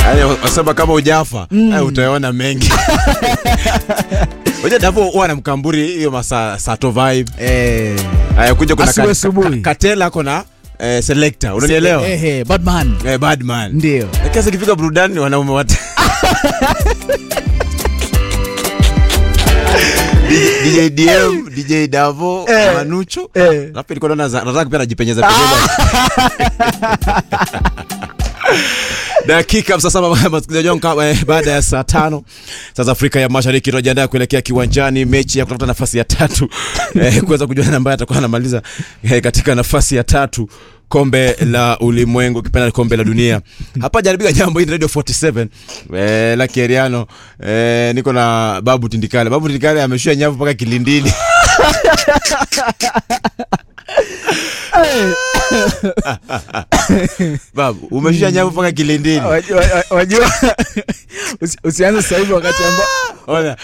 Yaani wasema kama ujafa mm. utaona mengi. Unajua Davo huwa anamkamburi hiyo masaa sato vibe. Eh, Haya kuja kuna Asubuhi, ka- asubuhi. ka- Katela ako na eh, selector. Unanielewa? eh, eh, Badman. Eh, bad man. Ndio. Lakini sasa ikifika burudani wanaume wote. DJ DM, DJ Davo, Eh. Manucho. Eh. Alafu ilikuwa naona za- nataka pia najipenyeza penyeza. dakika sasa msikilizaji wangu kama, eh, baada ya saa tano sasa Afrika ya Mashariki tunajiandaa kuelekea kiwanjani mechi ya kutafuta nafasi ya tatu eh, kuweza kujua nani ambaye atakuwa anamaliza eh, katika nafasi ya tatu kombe la ulimwengu kipenda kombe la dunia hapa jaribika jambo hii ni radio 47 eh, la Keriano eh, niko na babu Tindikale babu Tindikale ameshua nyavu mpaka kilindini babu umeshua nyavu mpaka kilindini Wajua- wa- Wajua usi- usianze sasa hivi wakati ambao Ona.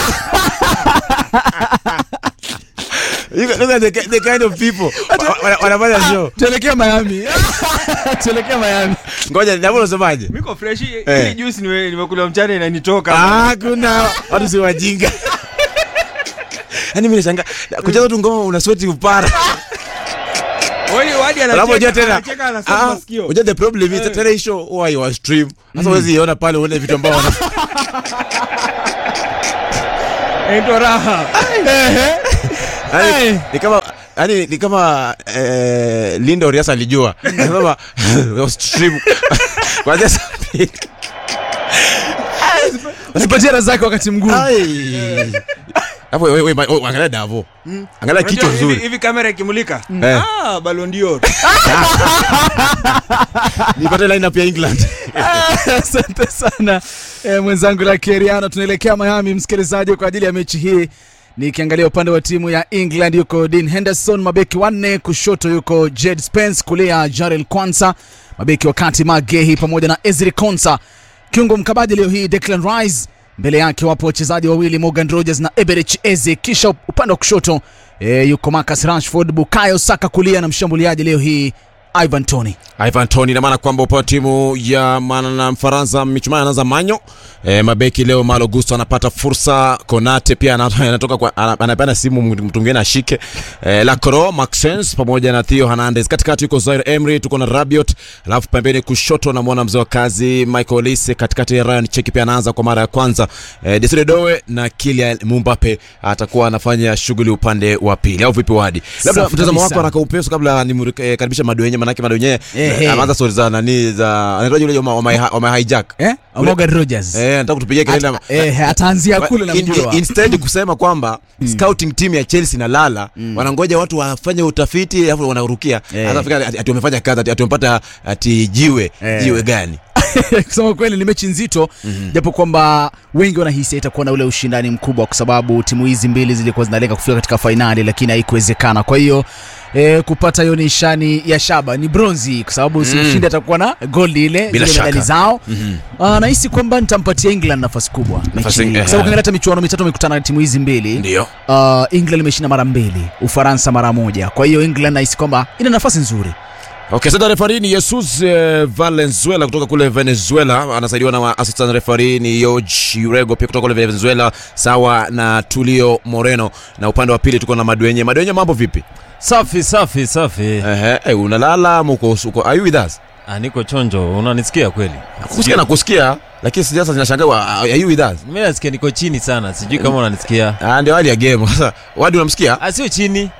Look at the, ki- the kind of people wa- wa- wanafanya show. tuelekea Miami. tuelekea Miami. Ngoja, Davo unasemaje? Miko fresh Eh. hii juice nime- nimekula mchana inanitoka. Ah, kuna watu si wajinga. Yaani mimi nashangaa kucheza tu ngoma una sweat upara. Wewe wadi Alafu unajua anacheka tena. anacheka anasema Ah, masikio. unajua the problem is tena hii show huwa you stream. Sasa huwezi iona pale uone vitu ambao wana Inaitwa raha. Yaani, ni kama yani ni kama eh, Linda Oriasa alijua. Anasema stream. Kwanza saa mbili. Usipatie raha zake wakati mgumu. Ai. Hapo wewe wewe oh, angalia Davo. Angalia kichwa Unajua hivi- nzuri. Hivi kamera ikimulika. Eh. Ah, Ballon d'Or. Nipate line up ya England. Asante sana eh, mwenzangu la Keriano. Tunaelekea Miami, msikilizaji, kwa ajili ya mechi hii. Nikiangalia upande wa timu ya England yuko Dean Henderson, mabeki wanne, kushoto yuko Jed Spence, kulia Jarel Kwanza, mabeki wa kati Magehi pamoja na Ezri Konsa. Kiungo mkabaji leo hii Declan Rice, mbele yake wapo wachezaji wawili Morgan Rogers na Eberich Eze, kisha upande wa kushoto e, yuko Marcus Rashford, Bukayo Saka kulia na mshambuliaji leo hii Ivan Toney. Ivan Toney ina maana kwamba upande wa timu ya mana na Mfaransa michuano anaanza manyo e, mabeki leo Malo Gusto anapata fursa, Konate pia ana- anatoka kwa ana- anapeana simu mtu mwingine ashike e, Lacroix, Maxence pamoja na Theo Hernandez. Katikati yuko Zaire Emery, tuko na Rabiot, alafu pembeni kushoto namwona mzee wa kazi Michael Olise, katikati ya Ryan Cheki pia anaanza kwa mara ya kwanza e, Desire Doe na Kylian Mbappe atakuwa anafanya shughuli upande wa pili, au vipi Wadi? Labda Safi mtazamo wako kabisa. haraka upesi kabla nimkaribisha Madwenye, manake Madwenye Eh, eh. anaanza stori za nani za anaitwa yule jamaa wa my- wa my hijack Eh? Ule- Morgan Rogers. eh nataka kutupigia kelele Ata- eh, ataanzia kule In- in- namjua. instead kusema kwamba scouting team ya Chelsea na lala wanangoja watu wafanye utafiti alafu wanarukia Eh. sasa fika ati ati wamefanya kazi ati ati wamepata ati jiwe Eh. jiwe gani kusema kweli ni mechi nzito japo kwamba wengi wanahisi itakuwa na ule ushindani mkubwa kwa sababu timu hizi mbili zilikuwa zinalenga kufika katika fainali lakini haikuwezekana kwa hiyo E, kupata hiyo nishani ya shaba ni bronzi kwa sababu si mshindi atakuwa na goldi ile Bila zile medali shaka. zao Ah, nahisi kwamba nitampatia england nafasi kubwa mechi Nafasi- hii. eh. kwa sababu ukiangalia hata michuano mitatu amekutana na timu hizi mbili ndio uh, england imeshinda mara mbili ufaransa mara moja kwa hiyo england nahisi kwamba ina nafasi nzuri Okay, sasa referee ni Jesus eh, Valenzuela kutoka kule Venezuela, anasaidiwa na assistant referee ni Jorge Urego pia kutoka kule Venezuela, sawa na Tulio Moreno, na upande wa pili tuko na Madwenye. Madwenye, mambo vipi? Safi safi safi. Ehe, eh, unalala ama uko uko are you with us? Ah, niko chonjo, unanisikia kweli? Kusikia na kusikia, lakini sasa zinashangaa are you with us? Mimi nasikia niko chini sana, sijui kama unanisikia. Ah, ndio hali ya game. Sasa wadi unamsikia? Ah, sio chini.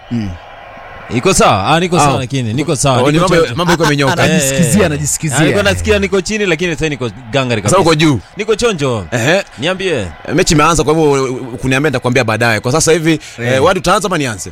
Iko sawa? Ah, niko Ah. sawa lakini niko sawa. Oh, ni niko mambo chonjo. mambo iko imenyoka. Eh, anajisikizia eh. anajisikizia Ah, niko nasikia niko chini lakini sasa niko gangari Sasa kabisa. uko juu. Niko chonjo. Ehe, Niambie. mechi imeanza kwa hivyo kuniambia nitakwambia baadaye. Kwa sasa hivi eh, wadi utaanza ama nianze?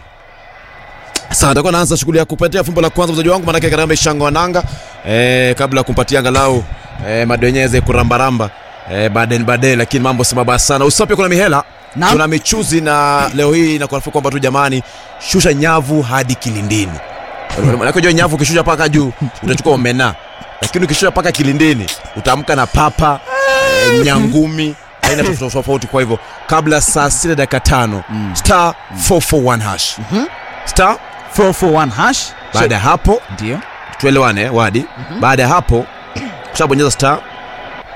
Sasa nitakuwa naanza shughuli ya kupatia fumbo la kwanza mchezaji wangu manake Karambe Shango Wananga eh, kabla ya kumpatia angalau eh, madwenyeze kurambaramba eh, baadaye baadaye, lakini mambo si mabaya sana. Usapi kuna mihela Naam. kuna michuzi na leo hii inakuarifu kwamba tu jamani, shusha nyavu hadi kilindini. Manake unajua nyavu ukishusha paka juu utachukua omena, lakini ukishusha paka kilindini utaamka na papa eh, nyangumi aina tofauti tofauti. Kwa hivyo kabla saa sita dakika tano star 441 hash star 441 hash baada ya hapo ndio tuelewane wadi baada ya hapo kushabonyeza star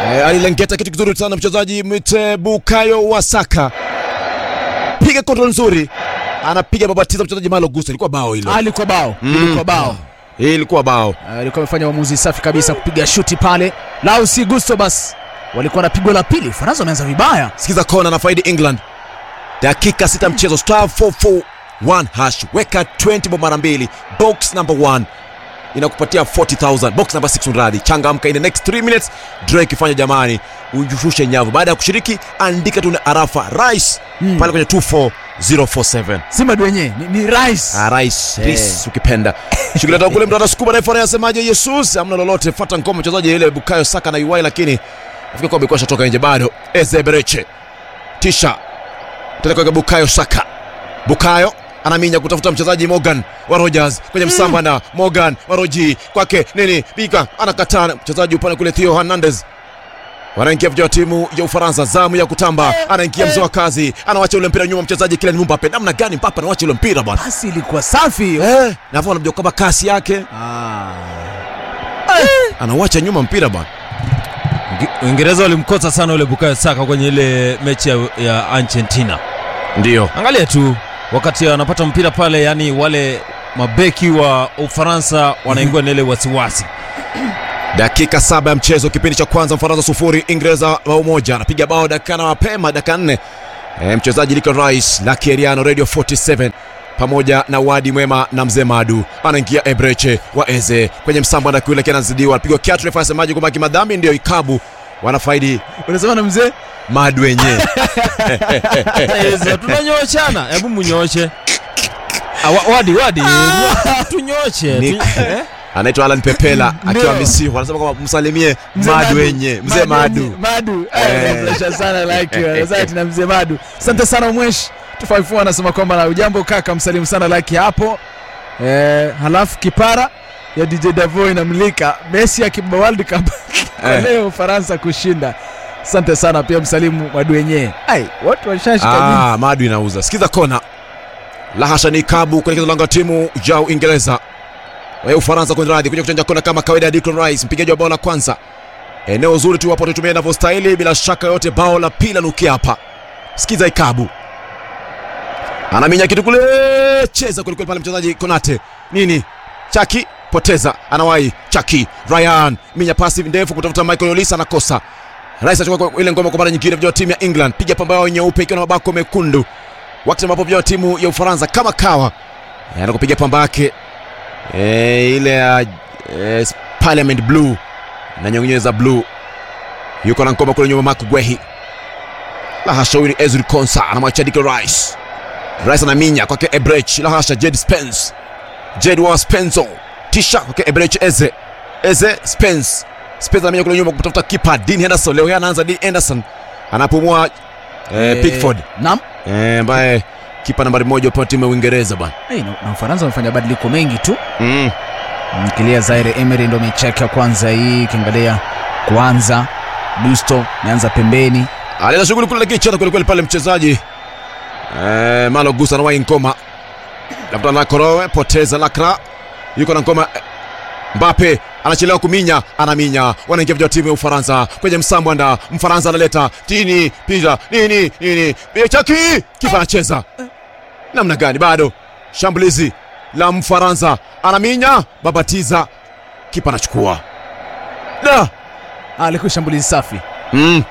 Eh, alilengeta kitu kizuri sana mchezaji mwite Bukayo Wasaka, piga kontrol nzuri, anapiga babatiza mchezaji Malo Gusto. Ilikuwa bao hilo, alikuwa bao Mm. ilikuwa bao hii ilikuwa bao. alikuwa amefanya uamuzi safi kabisa kupiga shuti pale lau si gusto bas walikuwa na pigo la pili ufaransa wameanza vibaya Sikiza kona na faidi England, dakika sita mchezo, star 441 hash, weka 20 bob mara mbili, box number 1 inakupatia 40000 box number 6 radhi. Changamka in the next 3 minutes, Drake ifanya jamani, ujushushe nyavu. Baada ya kushiriki, andika tu na arafa rice Mm. pale kwenye 24047 simba wenyewe ni, ni rais Ah, rice please, ukipenda shughuli hata kule mtu anasukuma refa anasemaje Jesus hamna lolote fuata ngoma mchezaji ile Bukayo Saka na UI lakini nafikiri kwa amekuwa shatoka nje bado Eze Bereche tisha tena kwa Bukayo Saka Bukayo anaminya kutafuta mchezaji Morgan wa Rogers kwenye msamba na Morgan wa Roji kwake nini bika anakataa mchezaji upande kule Theo Hernandez wanaingia vijana wa timu ya Ufaransa, zamu ya kutamba, anaingia mzee wa kazi, anawacha ule mpira nyuma, mchezaji Kylian Mbappe. Namna gani Mbappe anawacha ule mpira bwana? basi ilikuwa safi hiyo Eh, na hapo anamjua kwamba kasi yake ah. anauacha nyuma mpira bwana. Uinge- Uingereza walimkosa sana ule Bukayo Saka kwenye ile mechi ya, ya Argentina. Ndio Angalia tu wakati anapata mpira pale, yani wale mabeki wa Ufaransa wanaingiwa na ile wasiwasi. dakika saba ya mchezo, kipindi cha kwanza, Mfaransa sufuri, Ingereza bao moja. Anapiga bao dakika na mapema, dakika nne. E, mchezaji Declan Rice la Kieriano Radio 47 pamoja na Wadi Mwema na Mzee Madu anaingia Ebreche wa Eze kwenye msamba na kule anazidiwa, anapigwa kiatu, refa asemaje kwamba kimadhambi ndio ikabu wanafaidi unasema na mzee Madu wenyewe Eza, tunanyoshana, hebu munyooshe. Ah, wa- Wadi, wadi, tunyoshe. Ni- tu- eh? anaitwa Alan Pepela akiwa Ndio. Misri, wanasema kwamba msalimie Mzee Madu wenye mzee Madu. Madu. Eh. Anafurahisha sana like asante na mzee Madu. Asante sana Mweshi. 254 anasema kwamba na ujambo kaka, msalimu sana like hapo. Eh, halafu kipara ya DJ Davo inamlika Messi akibeba World Cup kwa Eh. leo Ufaransa kushinda. Asante sana pia msalimu Madu wenyewe. Ai, watu washashika jini. Ah, Madu inauza. Sikiza kona. Lahasha ni kabu kuelekeza lango la timu ya Uingereza. Wa Ufaransa kwenye radhi kuja kuchanja kona kama kawaida ya Declan Rice, mpigaji wa bao la kwanza. Eneo zuri tu hapo tutumia inavyostahili bila shaka yote bao la pili nukia hapa. Sikiza ikabu. Anaminya kitu kule cheza kule kule pale mchezaji Konate. Nini? Chaki poteza anawahi Chaki Ryan minya pasi ndefu kutafuta Michael Olisa anakosa. Rice achukua kwa ile ngoma kwa mara nyingine vijana wa timu ya England piga pamba yao nyeupe ikiwa na mabako mekundu. Wakati ambapo vijana wa timu ya Ufaransa kama kawa eh, anakupiga pamba yake eh, ile ya eh, Parliament blue na nyong'onyo za blue. Yuko na ngoma kule nyuma Mark Gwehi. La hasha huyu ni Ezri Konsa anamwacha Declan Rice. Rice anaminya kwake Ebrech. La hasha Jed Spence. Jed wa Spenzo. Tisha kwake Ebrech Eze. Eze Spence. Spence anaminya kule nyuma kutafuta kipa Dean Henderson. Leo hii anaanza Dean Henderson. Anapumua eh, Eh, Pickford Naam. eh, ambaye kipa nambari moja upande wa timu ya Uingereza bwana. Hey, na, na Ufaransa wamefanya badiliko mengi tu. Mm. Mkilia Zaire Emery ndo mechi yake ya kwanza hii, ukiangalia kwanza Gusto ameanza pembeni. Alienda shughuli kule kichana kweli kweli pale mchezaji eh, Malo Gusa anawahi ngoma. Labda na Korowe poteza Lakra. Yuko na ngoma eh, Mbappe anachelewa kuminya, anaminya. Wanaingia vijana wa timu ya Ufaransa kwenye msambwanda. Mfaransa analeta tini pija nini nini chaki, kipa anacheza namna gani? Bado shambulizi la Mfaransa, anaminya, babatiza, kipa anachukua da Ah, alikuwa shambulizi safi. mm.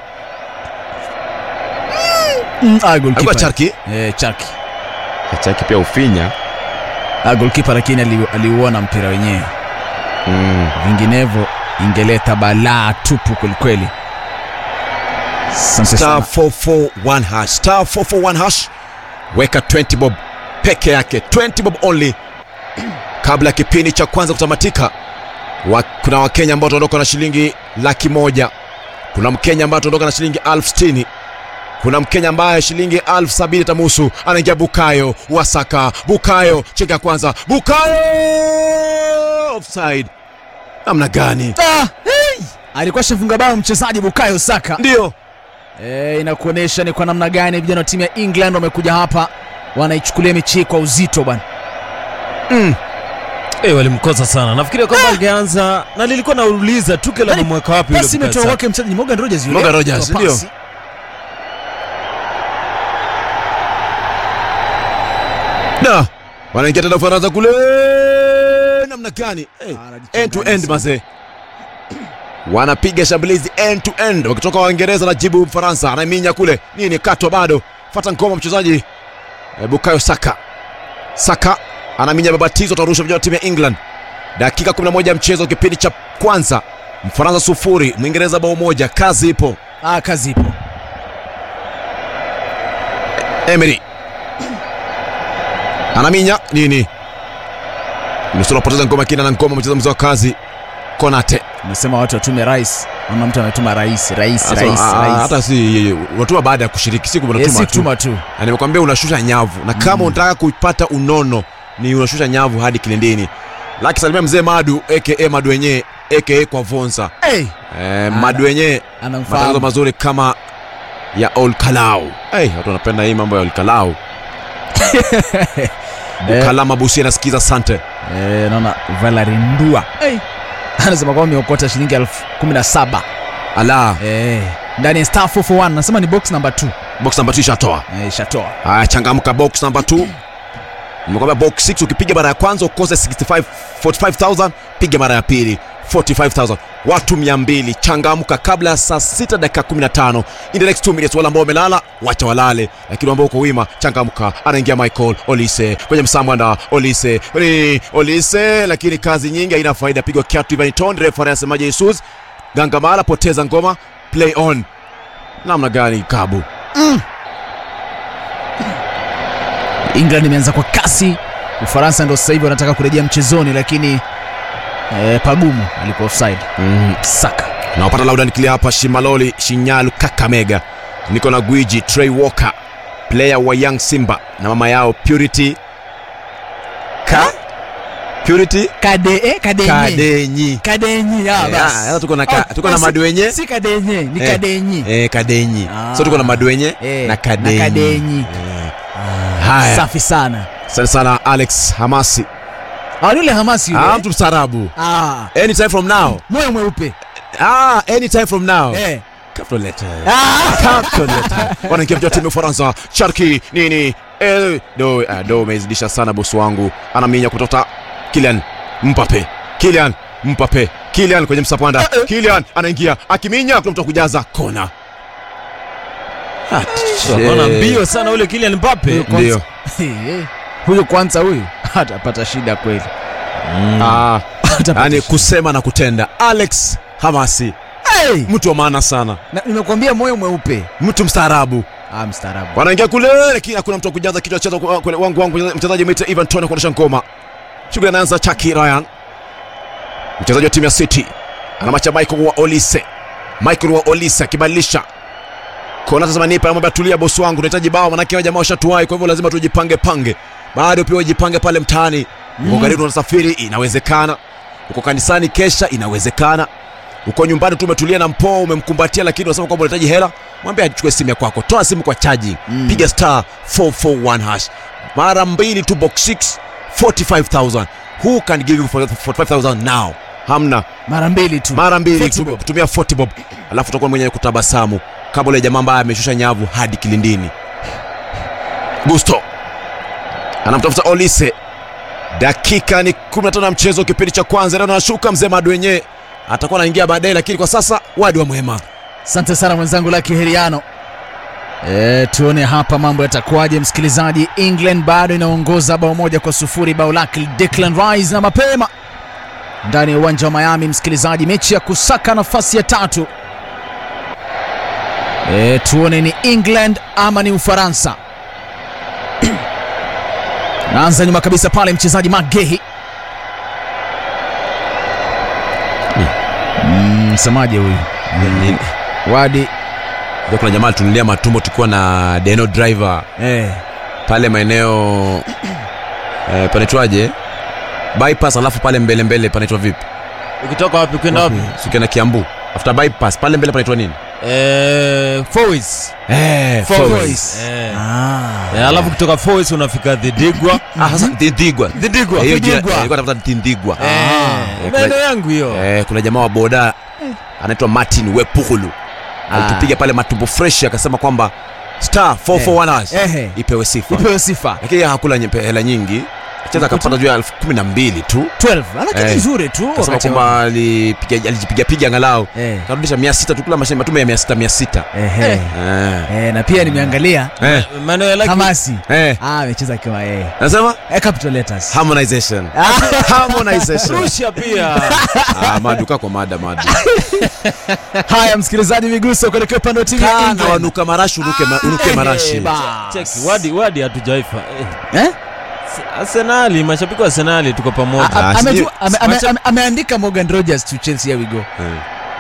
Mm, ah, goalkeeper. Alikuwa Charki Eh, Chaki. Chaki pia ufinya Ah, goalkeeper lakini ali- aliuona mpira wenyewe. mm. Vinginevyo ingeleta balaa tupu kwelikweli. Asante star sana. 441 hash star 441 hash weka 20 bob peke yake 20 bob only kabla ya kipindi cha kwanza kutamatika wa, kuna wakenya ambao wataondoka na shilingi laki moja kuna mkenya ambaye ataondoka na shilingi elfu sitini kuna mkenya ambaye shilingi elfu sabini tamusu anaingia bukayo wasaka bukayo cheka ya kwanza bukayo offside namna gani Ah, hey! Alikuwa shafunga bao mchezaji Bukayo Saka. ndio E, inakuonyesha ni kwa namna gani vijana wa timu ya England wamekuja hapa wanaichukulia mechi hii kwa uzito bwana. mm. Eh, walimkosa sana. Nafikiria kwamba angeanza na nilikuwa nauliza Tuchel Yaani, amemweka wapi yule pasi Bukayo imetoka Saka? kwake mchezaji Morgan Rogers yule. Morgan Rogers, Kwa ndio. pasi. Da, wanaingia tena Ufaransa kule, namna gani? Hey, end to end mazee, wanapiga shambulizi end to end, wakitoka Waingereza na jibu Mfaransa, anaminya kule nini, katwa bado, fata ngoma mchezaji eh, Bukayo Saka. Saka anaminya babatizo, atarusha vijana wa timu ya England. Dakika 11 ya mchezo, kipindi cha kwanza, Mfaransa sufuri, Mwingereza bao moja. Kazi ipo. Ah, kazi ipo. Emery anaminya nini, nusura apoteza ngoma kina na ngoma, mchezaji wa kazi Konate. Umesema watu watume rais. Naona mtu ametuma rais, rais, Sasa, rais, ah, rais. hata si unatuma baada ya kushiriki, siku Eh, unatuma si tu. kutuma tu. Na nimekwambia unashusha nyavu, na kama unataka kupata unono ni unashusha nyavu hadi kilindini. Laki salimia mzee Madu aka Madu wenyewe aka kwa Vonsa. Hey, Eh, Madu wenyewe matangazo anamfahamu. mazuri kama ya Ol Kalau. Hey, watu wanapenda hii mambo ya Ol Kalau. Eh. Kalama Busia nasikiza asante. Eh, naona Valerie Ndua. Hey. Anasema kwamba ameokota shilingi elfu kumi na saba. Ala, Eh, ndani ya star 441 nasema ni box number 2. box number 2 ishatoa. Eh, shatoa. Haya, changamka box number 2. Nimekwambia box 6 ukipiga mara ya kwanza ukose 65 45000, piga mara ya pili 45000. Watu 200 changamka kabla ya saa 6 dakika 15. In the next 2 minutes wale ambao wamelala wacha walale, lakini ambao uko wima changamka. Anaingia Michael Olise kwenye msamwanda Olise. Ni Olise lakini kazi nyingi haina faida, pigwa kiatu Ivan Tonde, refa anasemaje Jesus? Gangamala poteza ngoma, play on. Namna gani Kabu? England imeanza kwa kasi. Ufaransa ndo sasa hivi wanataka kurejea mchezoni, lakini eh, pagumu alikuwa offside. Mm. Saka nawapata laudan clear hapa shimaloli shinyalu kakamega niko na gwiji trey walker player wa young simba na mama yao purity ka purity kade eh, kadenye kadenyi kadenyi ya Eh, basi. ah, sasa tuko na ka- Oh, tuko na si- maduenye. si kadenye ni Eh, kadenyi eh, kadenyi Ah. so tuko na maduenye Eh, na kadenyi, na kadenyi. Eh. haya safi sana asante sana alex hamasi Ah, yule hamasi yule ah, mtu mstaarabu ah, anytime from now moyo mweupe ah, anytime from now eh. Capital letter. ah. Capital letter. wanaingia mja timu ya Ufaransa. Sharki nini? Eh, do ah, do umezidisha sana bosi wangu. Anaminya kutoka Kylian Mbappe. Kylian Mbappe. Kylian kwenye msapanda. Kylian anaingia akiminya kuna mtu wa kujaza kona. Anaona mbio sana ule Kylian Mbappe. Huyo kwanza- Ndio. Eh, huyo kwanza huyu atapata shida kweli Ah, Atapata yani shida. kusema na kutenda. Alex Hamasi, hey! mtu wa maana sana, Na- nimekuambia moyo mweupe mtu mstaarabu. ah, mstaarabu wanaingia kule lakini hakuna mtu wa kujaza kichwa chezo kule wangu wangu mchezaji mwite Ivan Tone kuondosha ngoma shughuli anaanza Chaki Ryan mchezaji wa timu ya City anamacha Michael wa Olise Michael wa Olise akibadilisha kona sasa nipa anamwambia tulia bosi wangu tunahitaji bao manake hao jamaa washatuwai kwa hivyo lazima tujipange pange bado pia ujipange pale mtaani uko karibu unasafiri inawezekana uko kanisani kesha inawezekana uko nyumbani tu umetulia na mpoo umemkumbatia lakini unasema kwamba unahitaji hela mwambie achukue simu ya kwako toa simu kwa chaji Mm. piga star 441 hash mara mbili tu box 6 45000 who can give you 45000 now hamna mara mbili tu mara mbili Forty tu- bob. tumia 40 bob alafu utakuwa mwenyewe kutabasamu kama ule jamaa ambaye ameshusha nyavu hadi kilindini gusto anamtafuta olise dakika ni 15 ya mchezo kipindi cha kwanza leo anashuka mzee madu wenyewe atakuwa anaingia baadaye lakini kwa sasa wadi wa mwema asante sana mwenzangu laki heriano E, tuone hapa mambo yatakuwaje msikilizaji england bado inaongoza bao moja kwa sufuri bao lake declan rice na mapema ndani ya uwanja wa miami msikilizaji mechi ya kusaka nafasi ya tatu e, tuone ni england ama ni ufaransa naanza nyuma kabisa pale mchezaji magehi Mm, msemaje huyu wadi Ndio kuna jamaa tulilia matumbo tukiwa na deno driver eh, pale maeneo eh, panaitwaje bypass alafu pale mbele mbele panaitwa vipi Ukitoka wapi kwenda wapi? sikia na kiambu after bypass pale mbele panaitwa nini eh, Foyes. Eh, Foyes. Foyes. Eh. Ah. Eh, alafu kutoka Foyes unafika Dhidigwa. Ah, sasa Thindigwa. Dhidigwa. Eh, hiyo jina- Dhidigwa. eh, nilikuwa natafuta Thindigwa. Eh, Eh, maeneo kuna- yangu hiyo. Eh, kuna jamaa wa boda anaitwa Martin Wepukulu alitupiga pale matumbo fresh akasema kwamba star 441 hours Ehe. ipewe sifa Ipewe sifa. lakini yeye hakula nyepe- hela nyingi cheza akapata juu ya elfu kumi na mbili tu 12. Lakini Eh. nzuri tu. akasema wakati wa- kwamba alipiga- alijipigapiga angalau Eh. karudisha mia sita tu kula mashine matume ya mia sita mia sita Ehe. Eh. Eh, na pia nimeangalia Eh. Maeneo ya Lucky- Hamasi. Eh. Ah, amecheza akiwa yeye. nasema Eh, capital letters. harmonization harmonization Russia pia. ah, maduka kwa mada mada Haya, msikilizaji, miguso kuelekea upande wa timu ya kana England. wanuka marashi unuke, ma, unuke Eh, marashi bas. Cheki, wadi wadi hatujaifa. Eh. Eh? Arsenali, mashabiki wa Arsenali tuko pamoja. A- Ah, ametu- sijui- ame- ame- macha- ame- ameandika Morgan Rogers to Chelsea, here we go. Eh.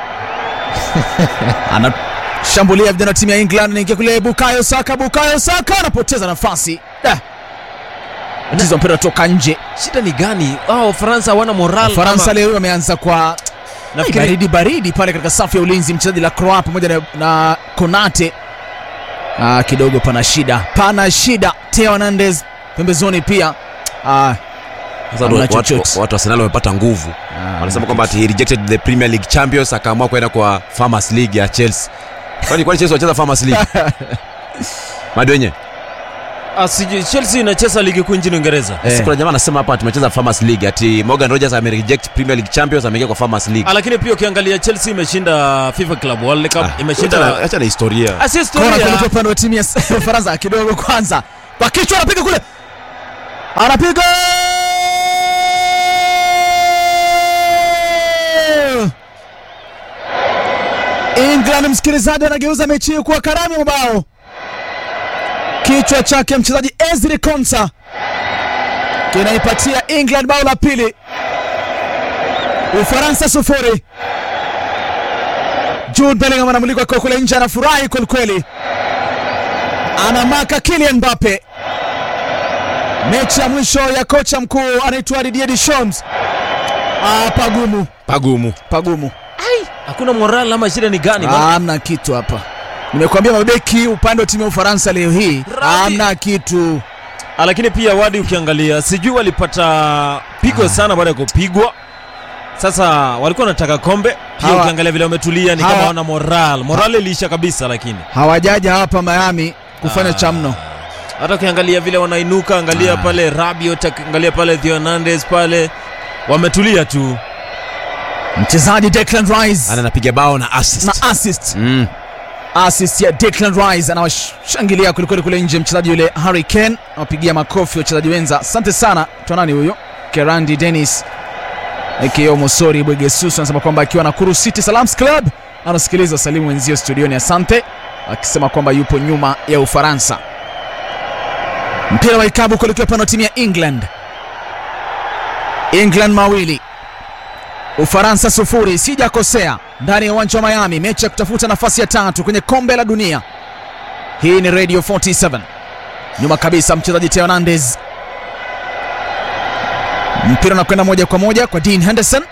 Anashambulia vijana wa timu ya England, naingia kule Bukayo Saka, Bukayo Saka anapoteza nafasi. Da. Mchezo wa mpira toka nje. Shida ni gani? Wao Ufaransa hawana moral. Faransa ama- leo wameanza kwa nafikiri baridi baridi pale katika safu ya ulinzi, mchezaji la Croix pamoja na, na Konate. Ah, kidogo pana shida, pana shida. Theo Hernandez pembezoni pia. Ah, Sasa Hamna watu- chochote. watu watu wa Arsenal wamepata nguvu wanasema kwamba ati he rejected the Premier League champions akaamua kwenda kwa Farmers League ya Chelsea. Kwani kwani Chelsea wacheza Farmers League? Madwenye. Ah, sijui Chelsea inacheza ligi kuu nchini Uingereza. Eh. Sasa kuna jamaa anasema hapa tumecheza Farmers League ati Morgan Rogers ame reject Premier League champions ameingia kwa Farmers League. Ah, lakini pia ukiangalia Chelsea imeshinda FIFA Club World Cup, Ah, imeshinda acha- acha na historia. Ah, si kona historia. kuelekea upande wa timu ya Ufaransa kidogo kwanza. Kwa kichwa anapiga kule. Anapiga! England msikilizaji anageuza mechi hii kuwa karamu ya mabao. Kichwa chake mchezaji Ezri Konsa kinaipatia England bao la pili. Ufaransa sufuri. Jude Bellingham anamulikwa kwa kule nje, anafurahi kwelikweli, anamaka Kylian Mbappe. Mechi ya mwisho ya kocha mkuu anaitwa Didier Deschamps. Ah, pagumu Pagumu. pagumu, Hakuna moral ama shida ni gani? Ah, Maana- hamna kitu hapa. Nimekuambia mabeki upande wa timu ya Ufaransa leo hii Rabi. hamna kitu. Ah, lakini pia wadi ukiangalia sijui walipata pigo sana baada ya kupigwa. Sasa walikuwa wanataka kombe pia, Hawa- ukiangalia vile wametulia ni kama hawa- hawana moral. Moral iliisha kabisa, lakini Hawajaja hapa Miami kufanya Ah. cha mno. hata ukiangalia vile wanainuka, angalia Ah. pale Rabiot, angalia pale Theo Hernandez pale, wametulia tu. Mchezaji Declan Rice Ana anapiga bao na assist. na assist Mm. assist ya Declan Rice anawashangilia kwelikweli kule nje. Mchezaji yule Harry Kane awapigia makofi wachezaji wenza. Asante sana. Twanani huyo Kerandi Dennis akio Mosori Bwegesusu anasema kwamba akiwa na Kuru City Salams Club anasikiliza salimu wenzio studioni. Asante, akisema kwamba yupo nyuma ya Ufaransa. Mpira wa ikabu kuelekea upande wa timu ya England. England mawili Ufaransa sufuri, sijakosea, ndani ya uwanja wa Miami, mechi ya kutafuta nafasi ya tatu kwenye kombe la dunia. Hii ni Radio 47. Nyuma kabisa mchezaji Theo Hernandez, mpira unakwenda moja kwa moja kwa Dean Henderson.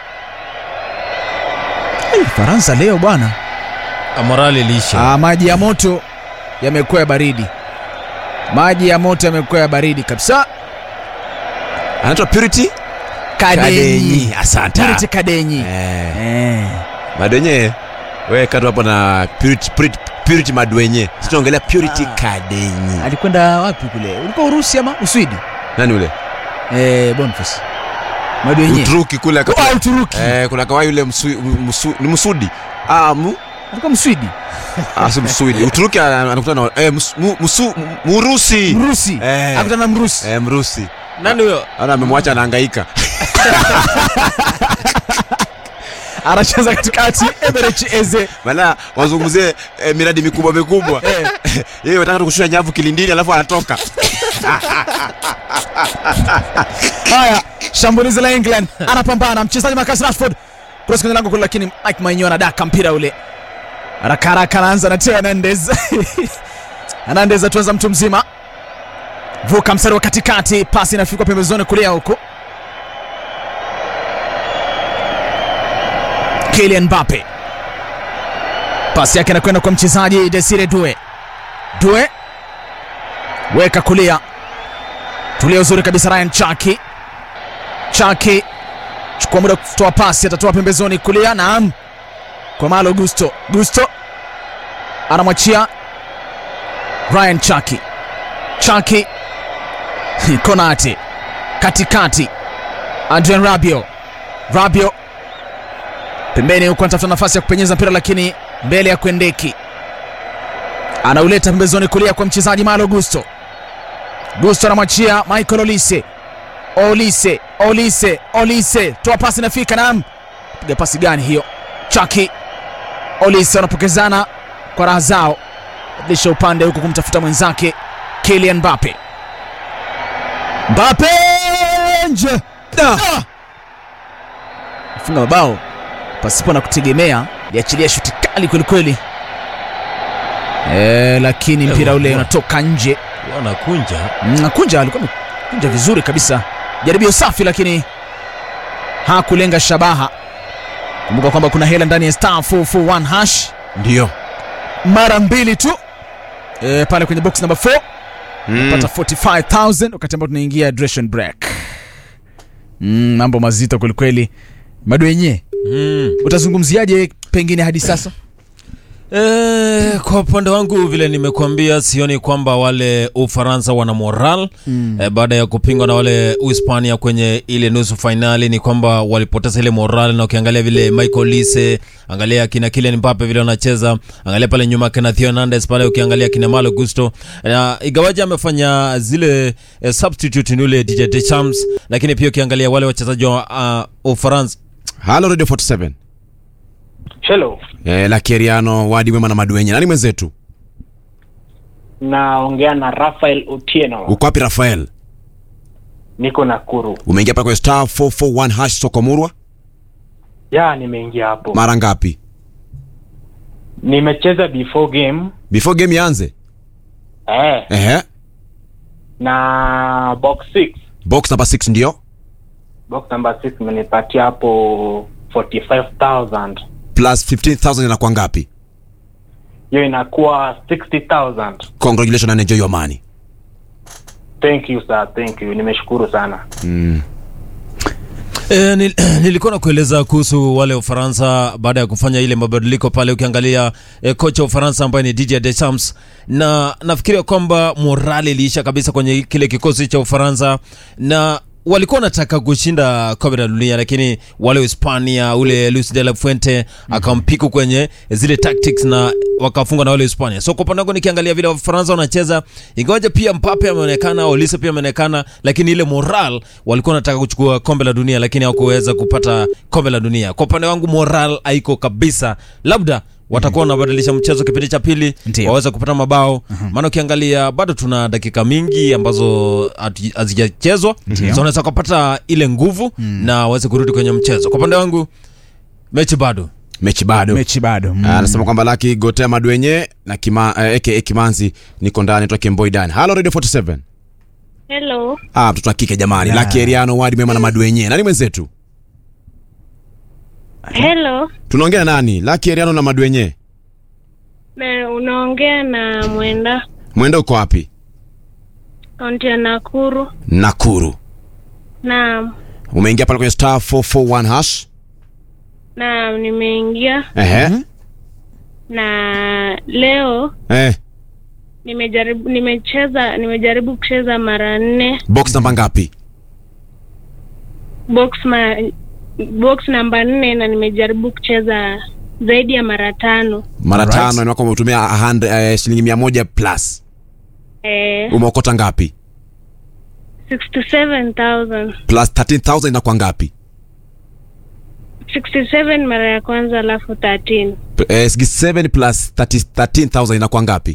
Hey, Faransa leo bwana, Ah, Moral iliisha. ah, maji ya moto yamekuwa ya baridi, maji ya moto yamekuwa ya baridi kabisa. Anaitwa Purity Kadenyi, Asante. Purity Kadenyi Eh. eh. Madwenye. Wewe katu hapo na Purity Purity, Purity Madwenye. Sisi tunaongelea Purity Kadenyi. alikwenda wapi kule? Ulikuwa Urusi ama Uswidi? Nani ule? Eh, Boniface Madwenye Uturuki kule Oh, akatoa. Uturuki Eh, kuna kawai yule msu, msu, ni Msudi. Ah, mu, alikuwa Mswidi, ah, si Msudi. Uturuki ana- anakutana na eh, mus, mu, musu, Murusi. Mrusi Eh. akutana na Mrusi Eh, Mrusi. Nani huyo? Ana amemwacha anahangaika. anacheza katikati Eberechi Eze Maana wazungumzie eh, miradi mikubwa mikubwa. Yeye anataka tu kushusha nyavu kilindini alafu anatoka. Haya, shambulizi la England, anapambana mchezaji Marcus Rashford cross kwenye lango kule, lakini Mike Maignan anadaka mpira ule haraka haraka, anaanza na Theo Hernandez Hernandez atuanza mtu mzima, vuka mstari wa katikati, pasi inafikwa pembezoni kulia huko, Kylian Mbappe pasi yake anakwenda kwa mchezaji Desire Due. Due weka kulia, tulia uzuri kabisa. Ryan Chaki, Chaki chukua muda kutoa pasi, atatoa pembezoni kulia, naam, kwa Malo Gusto. Gusto anamwachia Ryan Chaki, Chaki Konate katikati, Adrian Rabio, Rabio pembeni huku anatafuta nafasi ya kupenyeza mpira lakini mbele ya Kwendeki anauleta pembezoni kulia kwa mchezaji Malo Gusto. Gusto anamwachia Michael Olise, Olise, Olise, Olise, toa pasi inafika, naam, piga pasi gani hiyo? Chaki Olise wanapokezana kwa raha zao, badilisha upande huku kumtafuta mwenzake Kylian Mbappe. Mbappe nje, Ah! funga mabao pasipo na kutegemea, liachilia shuti kali kwelikweli e, lakini mpira ule unatoka nje. wanakunja Mm, Kunja alikuwa amekunja vizuri kabisa, jaribio safi, lakini hakulenga shabaha. Kumbuka kwamba kuna hela ndani ya star 441 hash Ndio. mara mbili tu e, pale kwenye box number 4 pata 45000 wakati ambao tunaingia duration break. Mm, mambo mazito kwelikweli. Madwenye, mm. utazungumziaje pengine hadi sasa? E, kwa upande wangu vile nimekuambia, sioni kwamba wale Ufaransa wana moral mm. E, baada ya kupingwa na wale Uhispania kwenye ile nusu fainali, ni kwamba walipoteza ile moral, na ukiangalia vile Michael Lise, angalia kina Kylian Mbappe vile wanacheza, angalia pale nyuma kina Theo Hernandez pale, ukiangalia kina Malo Gusto na igawaji amefanya zile e, substitute ni ule DJ Deschamps, lakini pia ukiangalia wale wachezaji wa uh, Ufaransa Halo Radio 47. Hello, Eh, la Keriano, Wadi Wema na Maduenye. Nani mwenzetu? naongea na Rafael Otieno, Uko wapi Rafael? niko Nakuru. Umeingia pale kwenye star 441 hash Sokomurwa? Ya, nimeingia hapo, Mara ngapi? nimecheza before game Before game ianze. eh, Ehe. na box 6 Box number 6 ndio. box number 6 imenipatia hapo 45000 Plus 15000 inakuwa ngapi? hiyo inakuwa 60000 Congratulations and enjoy your money. Thank you sir, thank you, nimeshukuru sana. E, nil, nilikuwa nakueleza kuhusu wale Ufaransa baada ya kufanya ile mabadiliko pale, ukiangalia e, kocha wa Ufaransa ambaye ni Didier Deschamps, na nafikiria kwamba morali iliisha kabisa kwenye kile kikosi cha Ufaransa na walikuwa wanataka kushinda kombe la dunia, lakini wale Hispania ule Luis de la Fuente akampiku kwenye zile tactics na wakafungwa na wale Hispania. So kwa upande wangu nikiangalia vile Wafaransa wanacheza, ingawaje pia Mbappe ameonekana, Olise pia ameonekana, lakini ile moral walikuwa wanataka kuchukua kombe la dunia, lakini hawakuweza kupata kombe la dunia. Kwa upande wangu moral haiko kabisa, labda watakuwa wanabadilisha mchezo kipindi cha pili Ndio. waweze kupata mabao maana ukiangalia bado tuna dakika mingi ambazo hatu- hazijachezwa so wanaweza kupata ile nguvu na waweze kurudi kwenye mchezo kwa upande wangu mechi bado Mechi bado. Mechi bado mm. Ah, Anasema kwamba Laki Gotea Madwenye na kima, eh, aka Kimanzi niko ndani toka Kemboi Dani. Halo Radio 47. Hello, Ah, mtoto wa kike jamani. Yeah. Laki Eriano, Wadi Wema na Madwenye. Nani mwenzetu? hello. Tunaongea na nani? Laki Eriano na Madwenye. Na unaongea na Mwenda, Mwenda uko wapi? kaunti ya Nakuru. Nakuru. Naam, Umeingia pale kwenye star 441 hash. naam, nimeingia Ehe. na leo Eh, nimejaribu nimecheza nimejaribu kucheza mara nne box namba ngapi? box ma, box namba nne na nimejaribu kucheza zaidi ya mara tano. Mara Alright. tano ni kwamba umetumia 100 eh, shilingi 100 plus. Eh, Umeokota ngapi? 67,000 Plus 13000 inakuwa ngapi? 67 mara ya kwanza alafu 13 P- Eh, 67 plus 30 13000 inakuwa ngapi?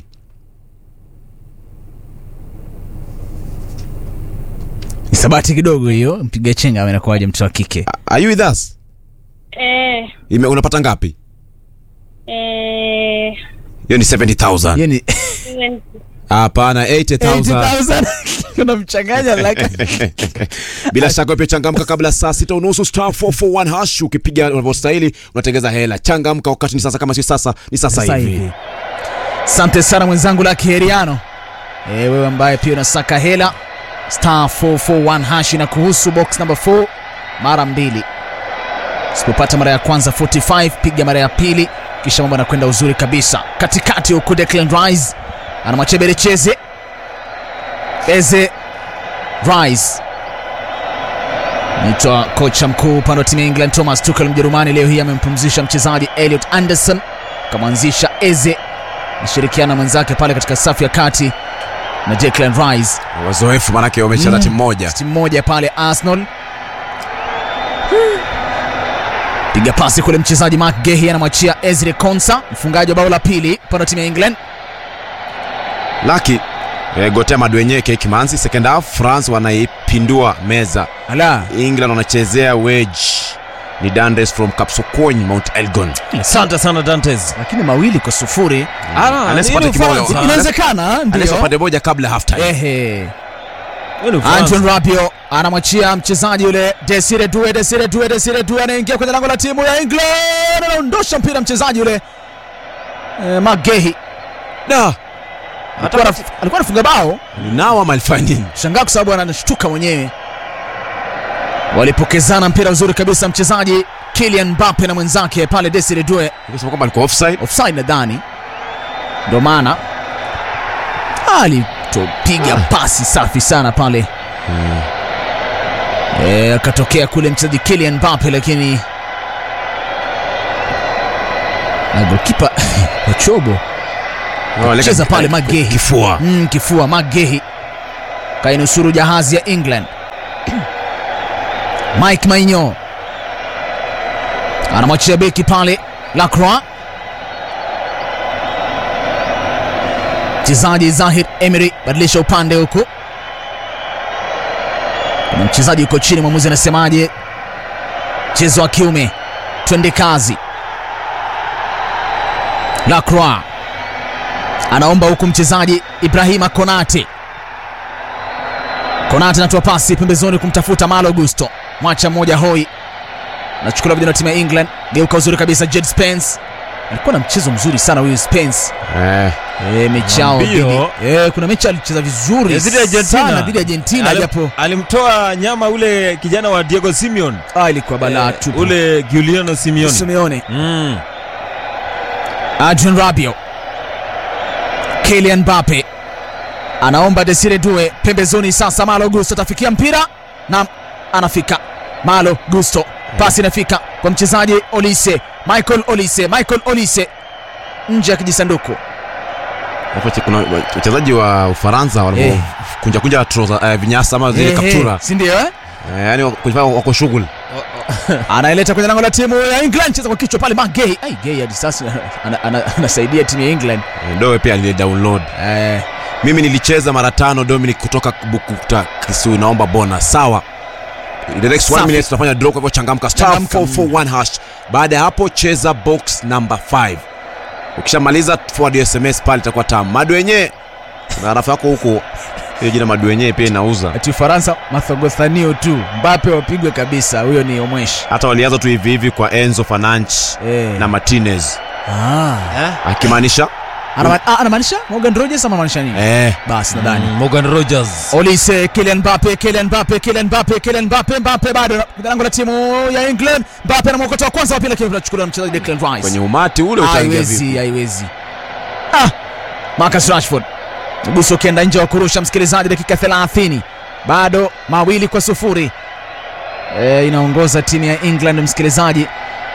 Ni sabati kidogo hiyo, mpiga chenga anakuwaje mtoto wa kike? Are you with us? eh, Ime, unapata ngapi? eh, Hiyo ni 70000. Hiyo ni hapana 80000 80,000 unamchanganya like bila shaka pia changamka kabla saa sita unusu star 441 hash ukipiga unavyostahili unatengeza hela changamka wakati ni sasa kama si sasa ni sasa Sasa hivi hivi. Asante sana mwenzangu la Kiheriano. E, wewe ambaye pia unasaka hela star 441 hash na kuhusu box number 4 mara mbili. Usipopata mara ya kwanza 45, piga mara ya pili, kisha mambo yanakwenda uzuri kabisa. Katikati huku Declan Rice anamwachia Berecheze. Eze Rice Naitwa kocha mkuu upande wa timu ya England Thomas Tuchel Mjerumani leo hii amempumzisha mchezaji Elliot Anderson, kamwanzisha Eze nashirikiana na mwenzake pale katika safu ya kati na Declan Rice, wazoefu manake wamecheza Mm. timu moja timu moja pale Arsenal. Piga pasi kule, mchezaji Mark Gehi anamwachia Ezri Konsa, mfungaji wa bao la pili upande wa timu ya England. laki eh, gotea madwenyeke kimanzi second half france wanaipindua meza Ala, england wanachezea wedge ni dandes from kapsokony mount elgon asante sana dantes lakini mawili kwa sufuri Ah, Unless hii ni upate kibao. Ufaransa. inawezekana, anaesa ndio. pande moja kabla half time Ehe. Hii ni Ufaransa. Anton Rabiot anamwachia mchezaji yule Desire Due, Desire Due, Desire Due anaingia kwenye lango la timu ya England, anaondosha mpira mchezaji yule eh, Magehi da alikuwa anaf- alikuwa anafunga bao, ninawa malifanya nini shangaa kwa sababu anashtuka mwenyewe. Walipokezana mpira uzuri kabisa, mchezaji Kylian Mbappe na mwenzake pale Desire Due, Nikisema kwamba alikuwa offside offside nadhani, ndio maana alitopiga pasi safi sana pale Eh, akatokea kule mchezaji Kylian Mbappe lakini na goalkeeper Ochobo cheza pale Magehi kifua mm, kifua Magehi kainusuru jahazi ya England. Mike Maignan anamwachia beki pale Lacroix, mchezaji Zahir Emery badilisha upande huku, kuna mchezaji uko chini, mwamuzi anasemaje? Mchezo wa kiume, twende kazi. Lacroix anaomba huku mchezaji Ibrahima Konate. Konate anatoa pasi pembezoni kumtafuta Malo Gusto, mwacha mmoja hoi, nachukuliwa vijana wa timu ya England. Geuka uzuri kabisa, Jed Spence alikuwa na mchezo mzuri sana huyu Spence. eh, E, mechi yao Mbio. dhidi- e, kuna mechi alicheza vizuri dhidi ya Argentina. sana dhidi ya Argentina, Alim- japo alimtoa nyama ule kijana wa Diego Simeon ah, ilikuwa balaa Eh, tupu. ule Giuliano Simeone Simeone mm. Adrian Rabiot, Kylian Mbappe anaomba Desire Due pembezoni. Sasa Malo Gusto atafikia mpira na anafika. Malo Gusto, pasi inafika kwa mchezaji Olise, Michael Olise, Michael Olise nje ya kijisanduku. hapo che- kuna wachezaji wa ufaransa Eh. walivyokunja kunja troza eh, vinyasa ama zile Ehe, kaptura si ndio eh? eh, yani kujifanya wako shughuli anaileta kwenye lango la timu ya England, cheza kwa kichwa pale. Magay ai Gay hadi sasa ana- ana- anasaidia timu ya England Eh, dowe pia alile download eh, mimi nilicheza mara tano dominic kutoka bukuta kisui naomba bona sawa In the next one Safi. minute tunafanya draw kwa hivyo changamka star Changamka. 441 hash baada ya hapo cheza box number 5 ukishamaliza forward sms pale itakuwa tamu madu wenyewe na rafu yako huko hiyo jina madu wenyewe pia inauza ati Ufaransa mathogothanio tu, Mbappe wapigwe kabisa, huyo ni Omwesh hata walianza tu hivi hivi kwa enzo fananch eh. na martinez ah. akimaanisha Anama- ah, anamaanisha Morgan Rogers ama anamaanisha nini? eh, Basi nadhani Mm, Morgan Rogers Olise, Kylian Mbappe, Kylian Mbappe, Kylian Mbappe, Kylian Mbappe, Mbappe bado kwenye lango la timu ya England. Mbappe na mwokota wa kwanza wa pili, lakini tunachukuliwa na mchezaji Declan Rice. kwenye umati ule utaingia vipi haiwezi haiwezi ah, Marcus Rashford mguso ukienda nje wa kurusha msikilizaji dakika 30 bado mawili kwa sufuri e, inaongoza timu ya england msikilizaji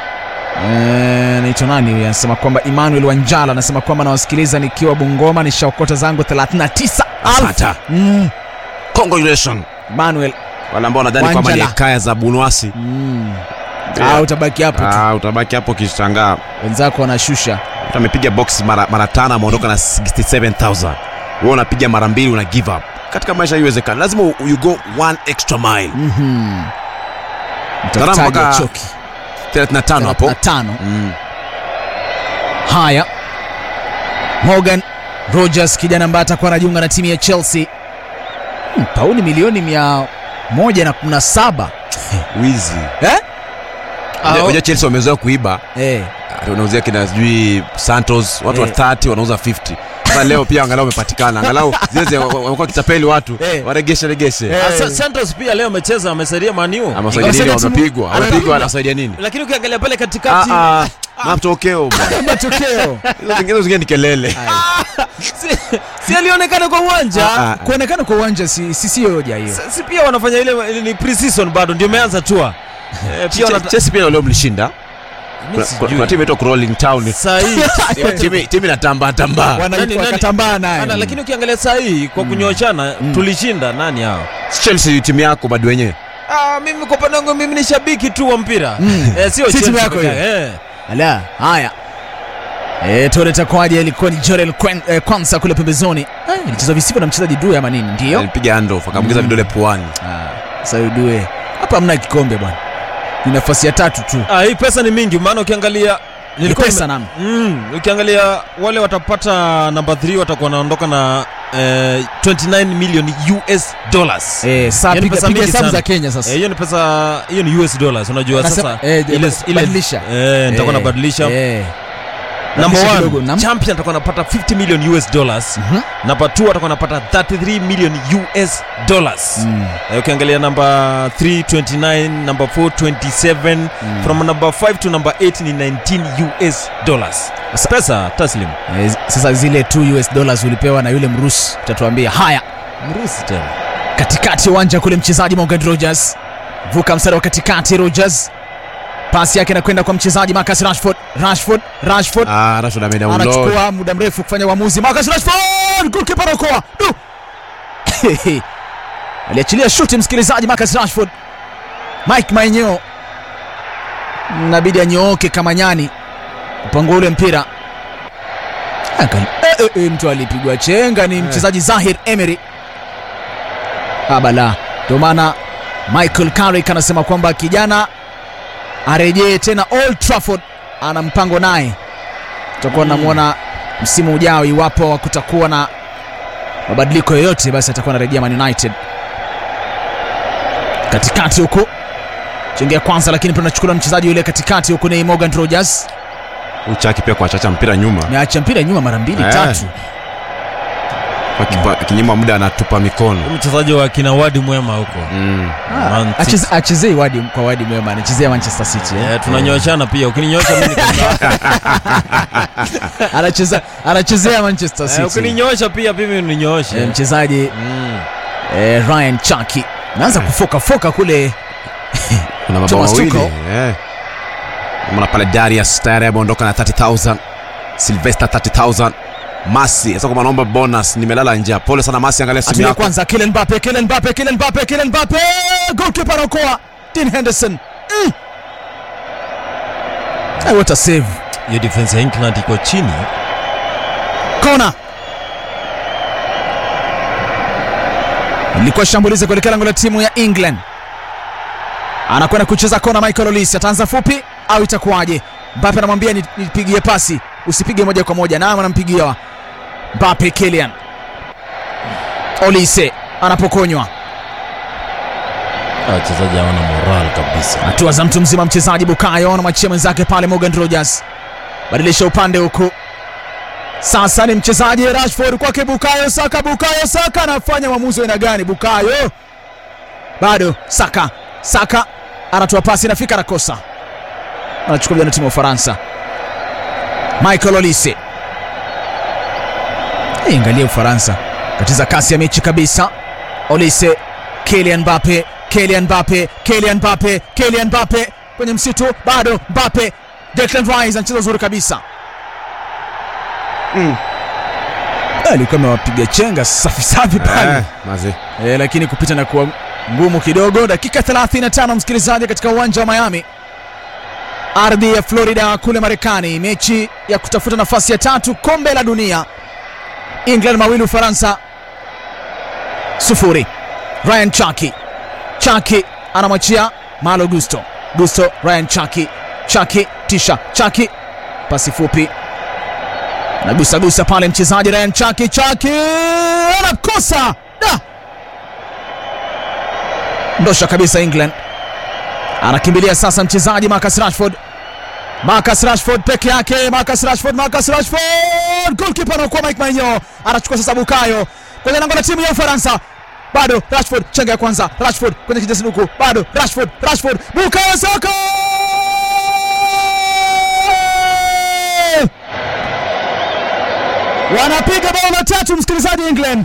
e, naitwa nani huyu anasema kwamba emmanuel wanjala anasema kwamba nawasikiliza nikiwa bungoma nishaokota zangu 39 Asante. mm, congratulations emmanuel wale ambao wanadhani kwamba ni Wanjala. kaya za bunwasi mm. Yeah. ah, utabaki hapo tu ah, utabaki hapo ukishangaa wenzako wanashusha mtu amepiga box mara, mara tano ameondoka na 67000 wewe unapiga mara mbili una give up katika maisha haiwezekani lazima u- you go one extra mile Mhm. Gharama Mtafutaji mpaka achoki. 35 hapo 35 mm. Haya, Morgan Rogers kijana ambaye atakuwa anajiunga na timu ya Chelsea. Hmm, pauni milioni mia moja na kumi na saba wizi eh? Unajua- unajua chelsea wamezoea kuiba Eh. unauzia kina sijui santos watu wa Eh. 30 wanauza 50 sasa leo pia angalau wamepatikana angalau zile wamekuwa kitapeli watu Eh. waregeshe regeshe Eh. Ah, Sa- Santos pia leo amecheza amesaidia Maniu, ama wasaidia nini Wasaidia timu- wamepigwa wamepigwa Amepigwa. wanasaidia nini lakini ukiangalia pale Ah, katikati ah, matokeo bwana Matokeo hizo zingine zingine ni kelele si, si alionekana kwa uwanja Ah, ah. kuonekana kwa uwanja si si sio hoja hiyo. Sa- si pia wanafanya ile ile ni pre-season bado ndio imeanza tua Eh, pia Che- wanata- chelsea pia leo mlishinda Mimi Kuna- sijui. kuna timu inaitwa Crawling Town Saa hii Timu- timu inatambaa tambaa Wana- Nani- nani- wakatambaa naye. Ana, lakini ukiangalia saa hii kwa kunyoshana tulishinda nani hao chelsea timu yako bado wenyewe ah, mimi kwa upande wangu mimi ni shabiki tu wa mpira Mm. eh, sio Si timu Chelsea yako peke hiyo? yake, eh. Ala, haya. E, tore takwaje ilikuwa ni Jorel Kwen- eh, Kwanza kule pembezoni. Eh, ilichezwa visivyo na mchezaji Due ama nini? Ndio. alipiga handoff akamwingiza vidole puani Ah, sasa Due. Hapa hamna kikombe bwana. Ni nafasi ya tatu tu. Ah, hii pesa ni mingi maana ukiangalia Ni nilikuwa pesa nime- nam. Mm, ukiangalia wale watapata namba 3 watakuwa wanaondoka na eh, 29 million US dollars. Eh, saa Yaani piga pesa piga mingi hesabu sana. za Kenya sasa. Eh, hiyo ni pesa hiyo ni US dollars unajua Nasema- sasa eh, ile ile badilisha. eh nitakuwa Eh, nabadilisha eh. number badilisha kidogo, 1 nam. champion atakuwa anapata 50 million US dollars Mhm. number 2 atakuwa anapata 33 million US dollars Mm. Eh, ukiangalia number 3 29 number 4 27 from number 5 to number 8 ni 19 US dollars Sasa- pesa taslim Eh, sasa zile 2 US dollars ulipewa na yule Mrusi utatuambia. Haya, mrusi tena katikati ya uwanja kule mchezaji Morgan Rogers vuka mstari wa katikati Rogers pasi yake inakwenda kwa mchezaji Marcus Rashford Rashford Rashford ah Rashford amedownload anachukua muda mrefu kufanya uamuzi Marcus Rashford goalkeeper anaokoa du aliachilia shuti msikilizaji Marcus Rashford Mike Maeneo inabidi anyooke kama nyani kupangua ule mpira Angali- eh, eh, eh, mtu alipigwa chenga ni mchezaji Zahir Emery abala ndio maana Michael Carrick anasema kwamba kijana arejee tena Old Trafford ana mpango naye tutakuwa namwona msimu ujao iwapo kutakuwa na mabadiliko yoyote basi atakuwa anarejea Man United katikati huku chengia kwanza lakini pia anachukuliwa na mchezaji yule katikati huku ni Morgan Rogers uchaki pia kuachacha mpira nyuma ameacha mpira nyuma mara mbili Eh. tatu Kwa kipa- kinyima muda anatupa mikono mchezaji wa kina wadi mwema huko mm. Man City. Acheze- achezei wadi kwa wadi mwema anachezea Manchester City eh. Eh, tunanyoshana pia ukininyoosha mimi niko- anacheza anachezea Manchester Eh, City ukininyoosha pia mimi eh, uninyoshe mchezaji Mm. eh, Ryan Chaki naanza kufoka foka kule kuna mabao Thomas mawili Tuchel. eh. mona pale Darius tayari ameondoka na 30000 Sylvester 30000 Masi sasa kama naomba bonus nimelala nje pole sana Masi angalia simu atulia yako kwanza Kylian Mbappe Kylian Mbappe Kylian Mbappe Kylian Mbappe goalkeeper anaokoa Dean Henderson mm. Eh, what a save hiyo defense ya England iko chini kona ilikuwa shambulizi kuelekea lango la timu ya England anakwenda kucheza kona Michael Olise ataanza fupi au itakuwaje Mbappe anamwambia "Ni- nipigie pasi usipige moja kwa moja naam anampigia Mbappe Kylian Olise anapokonywa Ah, wachezaji hawana moral kabisa hatua za mtu mzima mchezaji Bukayo anamwachia mwenzake pale Morgan Rogers badilisha upande huku sasa ni mchezaji Rashford kwake Bukayo Saka Bukayo Saka anafanya uamuzi wa aina gani Bukayo bado Saka Saka anatoa pasi inafika nakosa anachukuliwa na timu ya Ufaransa Michael Olise hey, angalia Ufaransa katiza kasi ya mechi kabisa Olise Kylian Mbappe Kylian Mbappe Kylian Mbappe Kylian Mbappe kwenye msitu bado Mbappe Declan Rice anacheza uzuri kabisa alikuwa amewapiga chenga safi safi pale eh, mazi e, lakini kupita na kuwa ngumu kidogo. Dakika 35 msikilizaji, katika uwanja wa Miami, ardhi ya Florida kule Marekani, mechi ya kutafuta nafasi ya tatu kombe la dunia. England mawili Ufaransa sufuri. Ryan Chaki Chaki anamwachia Malo Gusto Gusto Ryan Chaki Chaki tisha Chaki pasi fupi nagusagusa pale mchezaji Ryan Chaki Chaki anakosa da ndosha kabisa England anakimbilia sasa mchezaji Marcus Rashford Marcus Rashford peke yake Marcus Rashford Marcus Rashford goalkeeper anakuwa Mike Maignan anachukua sasa Bukayo kwenye lango la timu ya Ufaransa bado Rashford chenga ya kwanza Rashford kwenye kijasanduku bado Rashford Rashford Bukayo Saka wanapiga bao la tatu msikilizaji England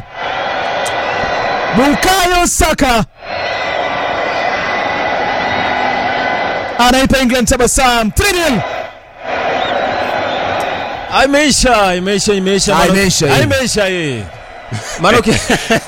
Bukayo Saka anaipa England tabasamu 3-0 Ah, imeisha imeisha imeisha Ah, Mano- imeisha, Ah, hii. imeisha hii maana uki-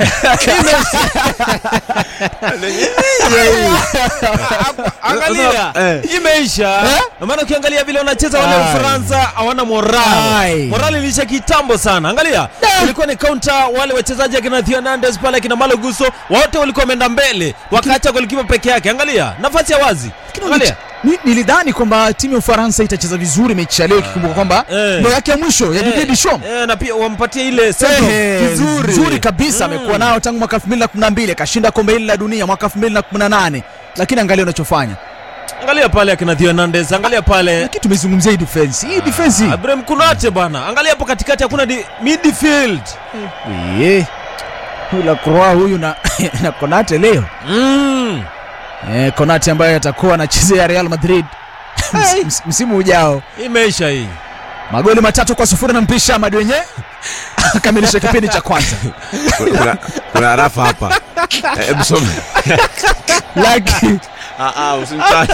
angalia Eh. imeisha Eh? Na maana ukiangalia vile wanacheza wale Ai. Ufaransa hawana moral Ai. moral ilisha kitambo sana angalia ilikuwa ni counter wale wachezaji akina Theo Hernandez pale akina Malo Gusto wote walikuwa wameenda mbele wakaacha golikipa peke yake angalia nafasi ya wazi angalia Ni- nilidhani kwamba timu ya Ufaransa itacheza vizuri mechi ya leo ikikumbuka kwamba Eh. ndo yake ya mwisho ya Didier Deschamps Eh, na pia wampatie ile send-off Ehe, vizuri nzuri kabisa amekuwa nao tangu mwaka 2012 akashinda kombe hili la dunia mwaka 2018 lakini angalia unachofanya angalia pale akina Theo Hernandez angalia pale lakini tumezungumzia hii defense hii defense hii Ibrahim Kunate bana angalia hapo katikati hakuna di- midfield Ye. huyu la Croix huyu na, na Konate leo mm. eh, Konate ambaye atakuwa anachezea Real Madrid ms, ms, msimu ujao imeisha hii magoli matatu kwa sufuri na mpisha Ahmad wenye akamilisha kipindi cha kwanza kuna, kuna rafa hapa Eh, hebu some Lucky Ah, ah, usimtaje.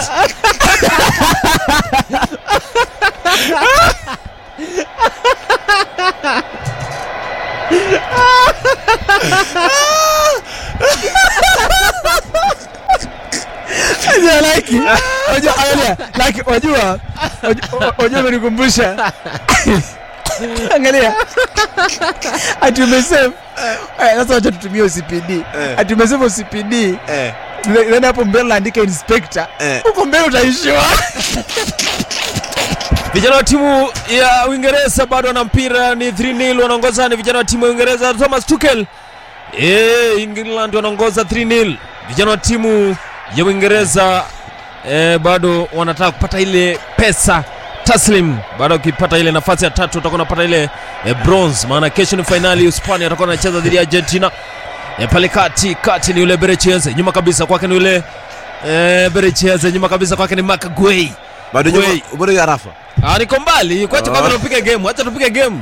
Unajua Lucky Unajua angalia Lucky wajua wajua- wajua umenikumbusha angalia ati umesave Eh, sasa wacha tutumie OCPD ati umesave OCPD Eh, then hapo mbele naandika inspector Eh. huko mbele utaishiwa vijana wa timu ya uingereza bado wana mpira ni 3-0 wanaongoza ni vijana wa timu ya uingereza thomas tukel e, england wanaongoza 3-0 vijana wa timu ya uingereza e, bado wanataka kupata ile pesa taslim baada ukipata ile nafasi ya tatu utakuwa unapata ile e, bronze maana kesho ni fainali hispania atakuwa anacheza dhidi ya argentina e, pale kati kati ni yule berecheze nyuma kabisa kwake ni yule e, berecheze nyuma kabisa kwake ni mcguay bado nyuma Wei. bado ya rafa Ah, niko mbali kwacha kwanza tupige game acha tupige game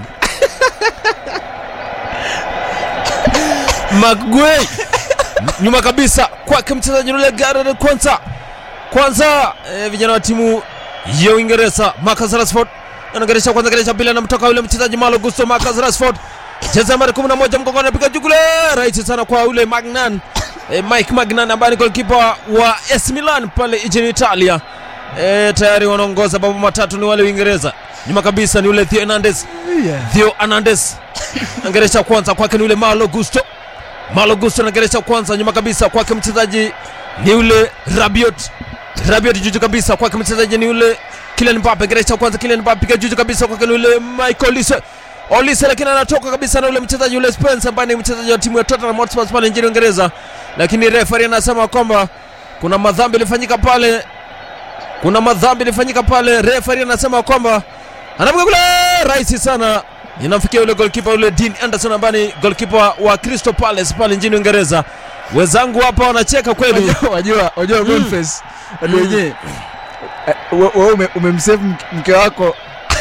Magwe nyuma kabisa kwake mchezaji yule Gareth kwanza kwanza eh, vijana wa timu ya Uingereza Marcus Rashford anageresha kwanza geresha pili anamtoka yule mchezaji Malo Gusto Marcus Rashford cheza nambari 11 mgongoni anapiga juu kule rahisi sana kwa yule Magnan eh, Mike Magnan ambaye ni goalkeeper wa AC Milan pale nchini Italia E, tayari wanaongoza bao matatu ni wale Uingereza. Nyuma kabisa ni ule Theo Hernandez. Theo Hernandez angeresha kwanza kwake ni ule Malo Gusto. Malo Gusto anageresha kwanza nyuma kabisa kwake mchezaji ni ule Rabiot. Rabiot juju kabisa kwake mchezaji ni ule Kylian Mbappe geresha kwanza Kylian Mbappe piga juju kabisa kwake ni ule Michael Olise. Olise lakini anatoka kabisa na ule mchezaji ule Spence ambaye ni mchezaji wa timu ya Tottenham Hotspur pale nchini Uingereza. Lakini referee anasema kwamba kuna madhambi yalifanyika pale kuna madhambi ilifanyika pale. Referee anasema kwamba anapiga kule rahisi sana, inamfikia yule goalkeeper yule Dean Anderson ambaye ni goalkeeper wa Crystal Palace pale nchini Uingereza. Wenzangu hapa wanacheka kweli. Wajua- wajua wajua Boniface wale wenyewe eh, we- wewe ume- umemsave mke- mke wako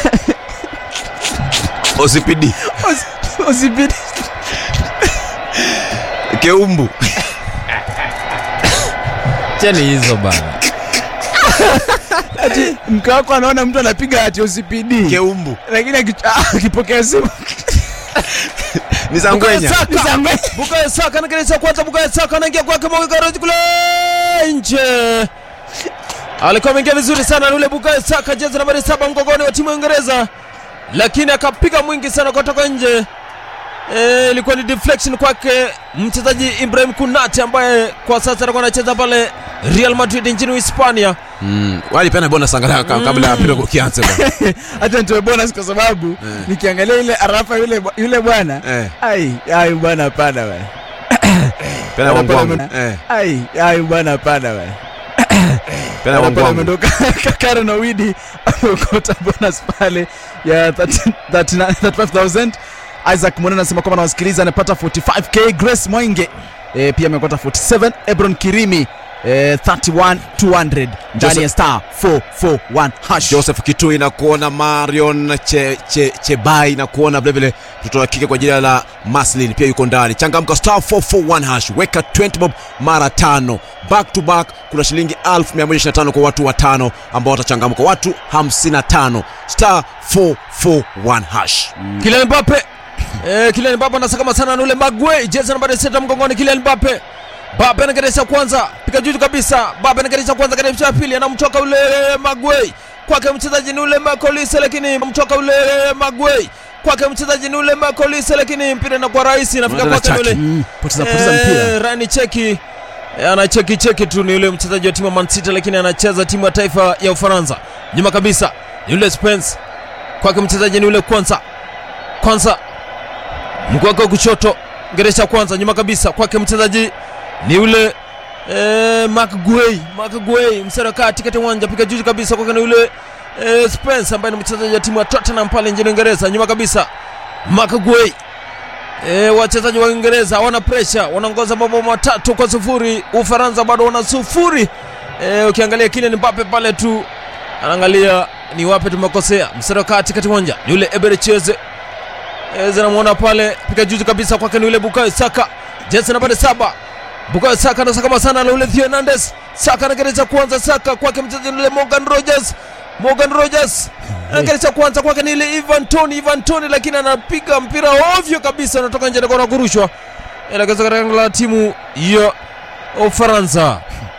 OCPD Usi- usibidi keumbu Cheni hizo bana. ati mke wako anaona mtu anapiga ati OCPD keumbu lakini aki- ah, akipokea simu ni zangwenya Saka. Bukayo Saka anageresha kwanza, Bukayo Saka anaingia kwake Moga Garage kule nje. Alikuwa ameingia vizuri sana yule Bukayo Saka, jezi nambari saba mgongoni wa timu ya Uingereza, lakini akapiga mwingi sana kutoka nje. Eh, ilikuwa ni deflection kwake mchezaji Ibrahim Kunate ambaye kwa sasa anakuwa anacheza pale Real Madrid nchini Hispania. Mm. Walipeana bonus angalau ka- kabla ya mpira ukianza bwana. hata nitoe bonus kwa sababu nikiangalia ile arafa yule bwa- yule bwana Eh. ai ai bwana hapana bwana Pena wangu wangu. Pale- Eh. ai ai bwana hapana bwana Pena wangu pale wangu. ameondoka Karen Owidi ameokota bonus pale ya 30 39 35000 Isaac Mwana anasema kwamba anawasikiliza anapata 45k Grace Mwenge e, pia ameokota 47 Ebron Kirimi e, 31 200 ndani Joseph- ya star 441 hash Joseph Kitui na kuona Marion che, che, Chebai na kuona vilevile mtoto wa kike kwa jina la Maslin pia yuko ndani. Changamka star 441 hash, weka 20 bob mara tano back to back. Kuna shilingi 1125 kwa watu watano ambao watachangamka, watu 55 star 441 hash. Kylian Mbappe. Eh, Kylian Mbappe anasakama sana na ule Maguire, jezi nambari sita mgongoni Kylian Mbappe. Mbappe anageresha kwanza, piga juu kabisa. Mbappe anageresha kwanza katika ya pili, anamchoka ule Maguire. Kwake mchezaji ni ule Makolise lakini mchoka ule Maguire. Kwake mchezaji ni ule Makolise lakini mpira inakuwa rahisi inafika Unaenda kwake chaki. ule. Mm, poteza poteza mpira Eh, Rani cheki Eh, anacheki cheki tu ni yule mchezaji wa timu ya Man City lakini anacheza timu ya taifa ya Ufaransa. Nyuma kabisa ni yule Spence. Kwake mchezaji ni yule kwanza. Kwanza mguu wake wa kushoto geresha kwanza nyuma kabisa kwake mchezaji ni yule eh, Mark Guay Mark Guay msara kati kati ya uwanja piga juu kabisa kwake ni yule eh, Spence ambaye ni mchezaji wa timu ya Tottenham pale nchini Uingereza nyuma kabisa Mark Guay E, wachezaji wa Uingereza wana presha, wanaongoza mabao matatu kwa sufuri. Ufaransa bado wana sufuri. E, ukiangalia Kylian Mbappe pale tu anaangalia ni wapi tumekosea. Mstari wa kati kati uwanja ni yule Eberecheze Eze namuona pale piga juzi kabisa kwake ni yule Bukayo Saka, jezi nambari saba. Bukayo Saka anasakama sana na yule Theo Hernandez. Saka anagereza kwanza, Saka kwake mchezaji ni yule Morgan Rogers. Morgan Rogers anagereza kwanza kwake ni ile Ivan Toni, Ivan Toni lakini anapiga mpira ovyo kabisa, unatoka nje na kurushwa. Elekeza katika lango la timu ya Ufaransa.